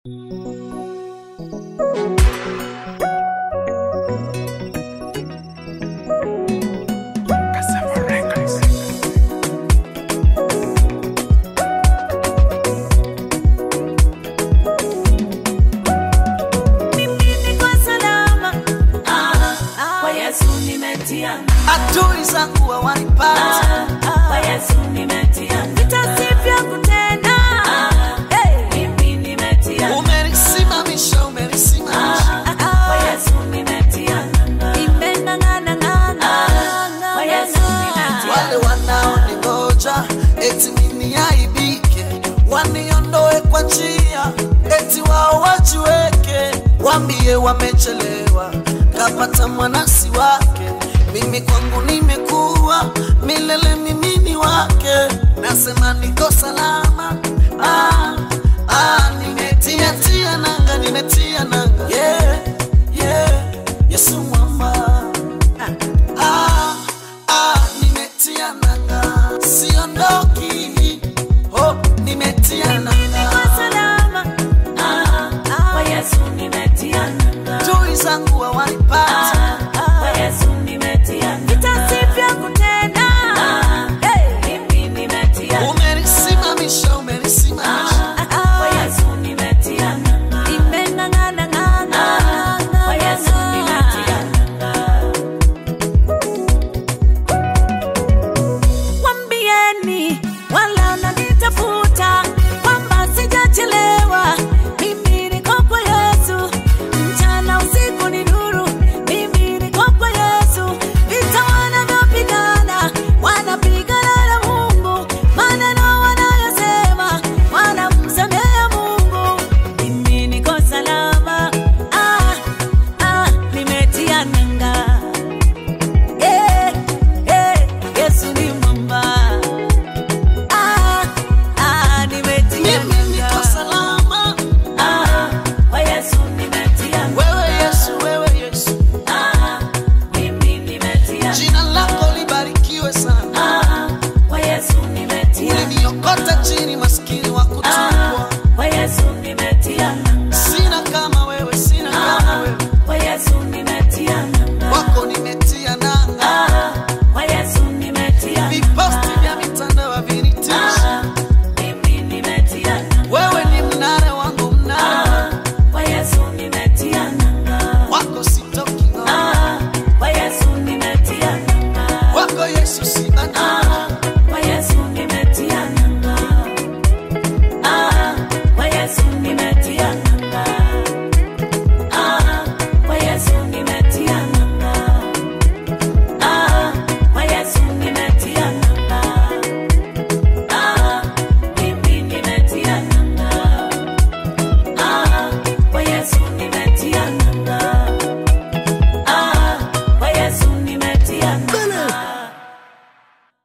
adui zangu hawanipata Kwa Yesu nimetia Nitasifia kutenda. Hey. mimi nimetia umenisimamisha umenisimamisha Kwa Yesu nimetia Nimeng'ang'ana, ng'ang'ana, Kwa Yesu nimetia wale wanaoningoja eti mimi aibike waniondoe kwa njia eti wao wajiweke wambie wamechelewa kapata mwanasi wake mimi kwangu nimekuwa milele mimi ni wake nasema niko salama ah, ah, nimetia